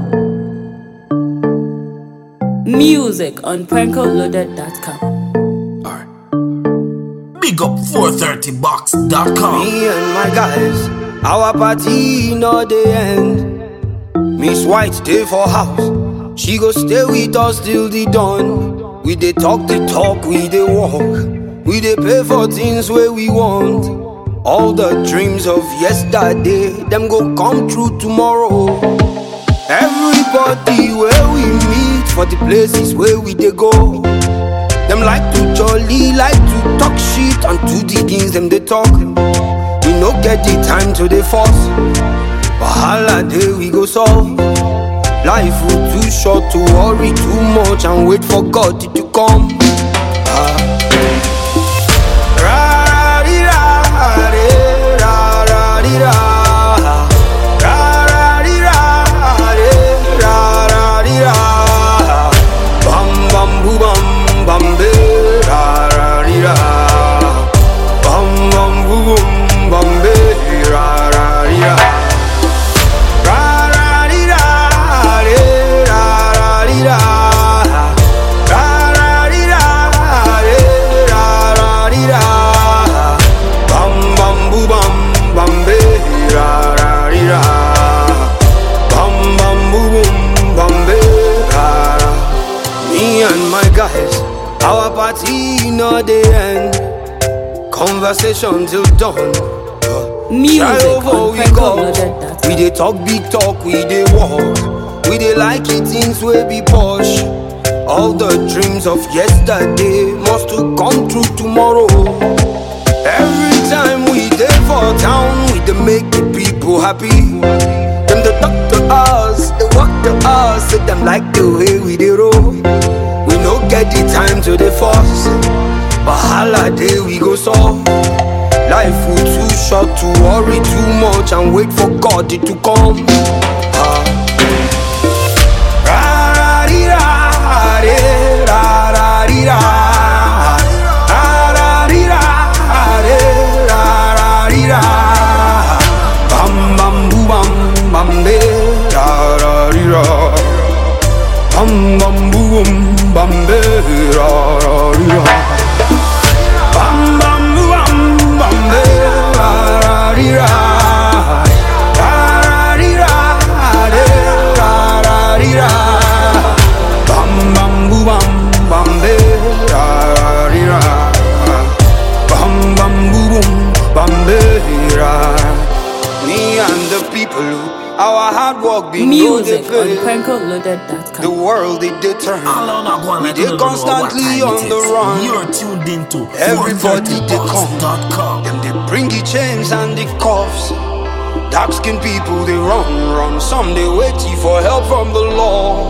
Music on prankoloaded.com. Alright. Big up 430box.com. Me and my guys, our party no dey end. Miss White stay for house, she go stay with us till the dawn. We dey talk the talk, we dey walk, we dey pay for things where we want. All the dreams of yesterday, them go come true tomorrow. Everybody where we meet for the places where we dey go. Them like to jolly, like to talk shit and do the things them they talk. We no get the time to the force. Wahala day we go solve. Life will too short to worry too much and wait for God to come. Ah. Ra-ra-dee-ra-dee, ra-ra-dee-ra. Ra-ra-dee-ra-dee, ra-ra-dee-ra. Bam bam boo bam bam be ra ra dee ra. Bam bam boo boom bam be ra ra dee ra. Ra ra dee ra dee ra ra dee ra. Ra ra dee ra dee ra ra dee ra. Bam bam boo bam bam be ra ra dee ra. Bam bam boo boom bam be ra ra. Me and my guys, our party no dey end. Conversation till dawn. Music Try over on we go. prankoloaded.com. We dey talk big talk, we dey walk. We dey like it things wey be posh. All the dreams of yesterday must to come true tomorrow. Every time we dey for town, we dey make the people happy. Them dey talk to us, they walk to us, say them like the way we dey roll. We no get the time to dey force. Wahala day we go solve. Life will too short to worry too much and wait for God to come. Ah. Ra-ra-dee-ra-dee, ra-ra-dee-ra. Ra-ra-dee-ra-dee, ra-ra-dee-ra. Bam, bam, boo, bam, bam, be, ra-ra-dee-ra. Bam, bam, boo, boom, bam, be, ra-ra-dee-ra. Bam bam boo, bam bam be ra ra dee ra ra ra dee ra de ra ra dee ra bam bam boo bam bam be ra ra dee ra bam bam boo boom bam be ra me and the people our hard work be no dey Music on pay the prankoloaded.com. world it dey turn All on a go we like dey you don't know what constantly time on it the is. run. You're tuned into Everybody they come. 430box.com. Them they bring the chains and the cuffs. Dark skinned people they run, run. Some they waiting for help from the law.